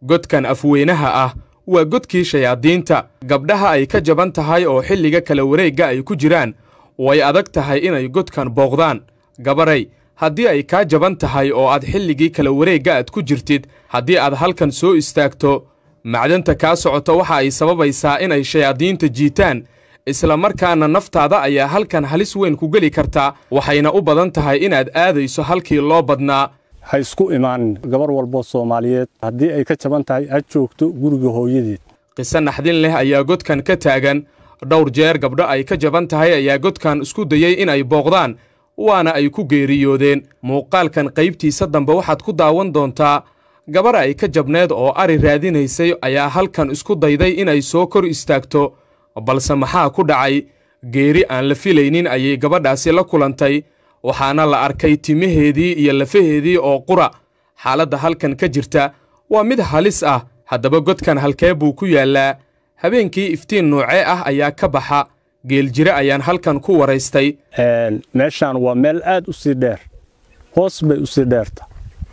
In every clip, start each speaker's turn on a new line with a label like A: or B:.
A: godkan afweynaha ah waa godkii shayaadiinta gabdhaha ay ka jaban tahay oo xilliga kala wareegga ay ku jiraan way adag tahay inay godkan booqdaan gabaray haddii ay kaa jaban tahay oo aad xilligii kala wareegga aad ku jirtid haddii aad halkan soo istaagto macdanta kaa socota waxa ay sababaysaa inay shayaadiinta jiitaan isla markaana naftaada ayaa halkan halis weyn ku geli kartaa waxayna u badan tahay inaad aadayso halkii loo badnaa
B: ha isku imaanin gabar walboo soomaaliyeed haddii ay ka jaban tahay ha joogto guriga hooyadeed
A: qiso naxdin leh ayaa godkan ka taagan dhowr jeer gabdho ay ka jaban tahay ayaa godkan isku dayey inay booqdaan waana ay ku geeriyoodeen muuqaalkan qaybtiisa dambe waxaad ku daawan doontaa gabar ay ka jabneed oo ari raadinaysay ayaa halkan isku dayday inay soo kor istaagto balse maxaa ku dhacay geeri aan la filaynin ayay gabadhaasi la kulantay waxaana la arkay timaheedii iyo lafaheedii oo qura xaaladda halkan ka jirta waa mid halis ah haddaba godkan halkee buu ku yaallaa habeenkii iftiin noocee ah ayaa ka baxa geeljire ayaan halkan ku waraystay
B: meeshaan waa meel aad u sii dheer hoos bay u sii dheerta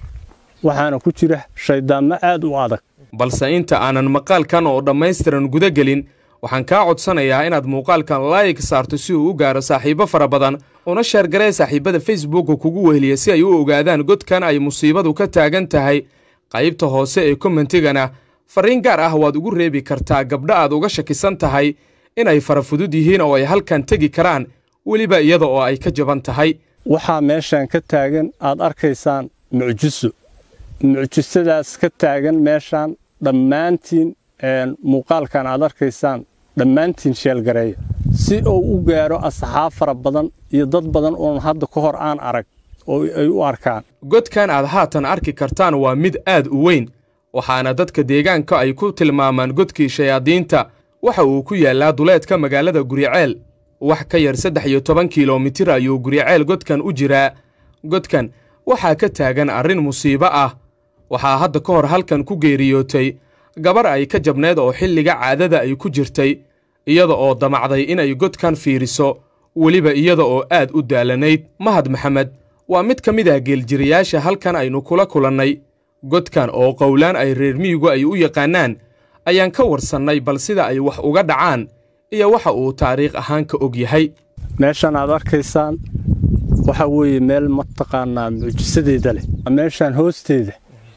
B: waxaana ku jira shayddaanmo aad u adag
A: balse inta aanan maqaalkan oo dhammaystiran guda gelin waxaan kaa codsanayaa inaad muuqaalkan laayig saarto si uu u gaaro saaxiibbo fara badan una sheergaree saaxiibbada facebookka kugu weheliya si ay u ogaadaan godkan ay musiibadu ka taagan tahay qaybta hoose ee kommentigana farriin gaar ah waad ugu reebi kartaa gabdho aad uga shakisan tahay inay fara fudud yihiin oo ay halkan tegi karaan weliba iyada oo ay ka jaban tahay
B: waxaa meeshaan ka taagan aad arkaysaan mucjiso mucjisadaas ka taagan meeshaan dhammaantiin muuqaalkan aad arkaysaan dhammaantiin sheelgareeya si uu u gaaro asxaab fara badan iyo dad badan oon hadda ka hor aan arag oo ay u arkaan
A: godkan aad haatan arki kartaan waa mid aad u weyn waxaana dadka deegaanka ay ku tilmaamaan godkii shayaadiinta waxa uu ku yaallaa duleedka magaalada guriceel wax ka yar saddex iyo toban kilomitir ayuu guriceel godkan u jiraa godkan waxaa ka taagan arrin musiibo ah waxaa hadda ka hor halkan ku geeriyootay gabar ay ka jabneed oo xilliga caadada ay ku jirtay iyada oo damacday inay godkan fiiriso weliba iyada oo aad u daalanayd mahad maxamed waa mid ka mid ah geeljirayaasha halkan aynu kula kulannay godkan oo qowlaan ay reer miyigu ay u yaqaannaan ayaan ka warsannay bal sida ay wax uga dhacaan iyo waxa uu taariikh ahaan ka og yahay
B: meeshaan aad arkaysaan waxa weeye meel mataqaannaa mucjisadeeda leh meeshaan hoosteeda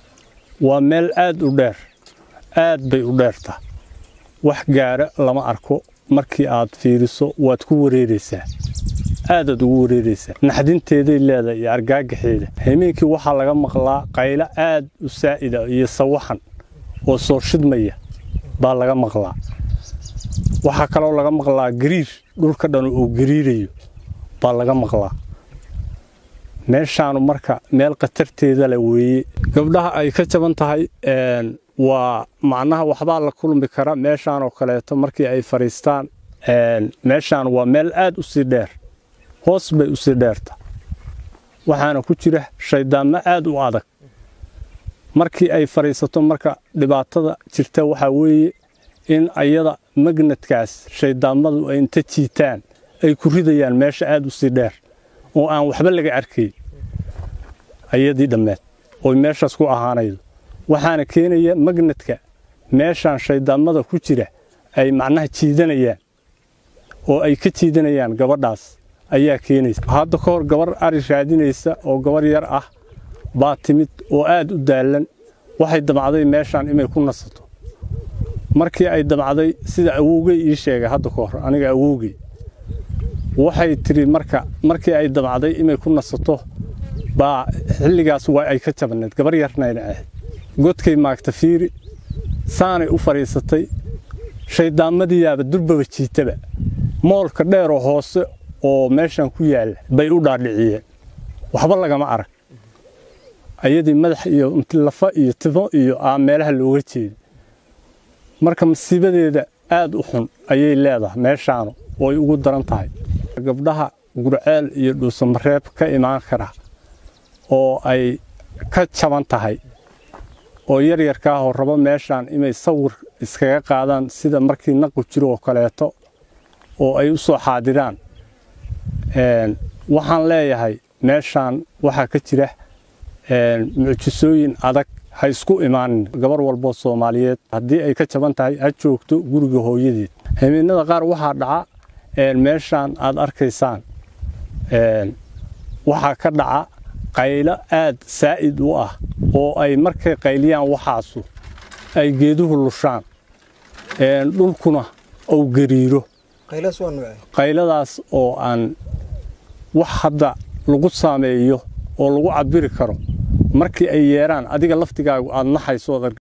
B: waa meel aad u dheer aad bay u dheertaa wax gaara lama arko markii aad fiiriso waad ku wareeraysaa aadaad ugu wareeraysaa naxdinteeday leedahay iyo argaagaxeeda hamiinkii waxaa laga maqlaa qaylo aad u saa'ida iyo sawaxan oo soo shidmaya baa laga maqlaa waxaa kaloo laga maqlaa gariir dhulka dhan uu gariirayo baa laga maqlaa meeshaanu marka meel khatarteeda le weeye gabdhaha ay ka jaban tahay waa macnaha waxbaa la kulmi kara meeshaan oo kaleeto markii ay fadhiistaan meeshaan waa meel aad u sii dheer hoos bay u sii dheerta waxaana ku jira shayddaanmo aad u adag markii ay fadhiisato marka dhibaatada jirta waxaa weeye in ayada magnadkaas shayddaammadu ay inta jiitaan ay ku ridayaan meesha aad u sii dheer oo aan waxba laga arkayn ayadii dhammeed oo meeshaas ku ahaanaydo waxaana keenaya magnadka meeshaan shayddaammada ku jira ay macnaha jiidanayaan oo ay ka jiidanayaan gabadhaas ayaa keenaysa hadda ka hor gabar ari raadinaysa oo gabar yar ah baa timid oo aad u daallan waxay damcday meeshaan inay ku nasato markii ay damcday sida awowgey ii sheegay hadda ka hor aniga awowgey waxay tidhi marka markii ay damcday inay ku nasato baa xilligaas waa ay ka jabneed gabar yarnayna ahayd godkay maagta fiiri saanay u fadhiisatay shayddaammadiyaaba durbaba jiitaba moolka dheeroo hoose oo meeshan ku yaalla bay u dhaadhiciyeen waxba lagama arag ayadii madax iyo lafa iyo timo iyo aa meelaha looga jeeda marka masiibadeeda aad u xun ayay leedahay meeshaanu oo ay ugu daran tahay gabdhaha gurceel iyo dhuusamareeb ka imaan kara oo ay ka jaban tahay oo yaryarkaahoo rabo meeshaan inay sawir iskaga qaadaan sida markii naqu jiro oo kaleeto oo ay u soo xaadiraan waxaan leeyahay meeshaan waxaa ka jira mucjisooyin adag ha isku imaanin gabar walboo soomaaliyeed haddii ay ka jaban tahay ha joogto guriga hooyadeed hamiinada qaar waxaa dhaca meeshaan aad arkaysaan waxaa ka dhaca qaylo aad saa'id u ah oo ay markay qayliyaan waxaasu ay geeduhu lushaan dhulkuna uu gariiro qayladaas oo aan wax hadda lagu saameeyo oo lagu cabiri karo markii ay yeeraan adiga laftigaagu aad naxayso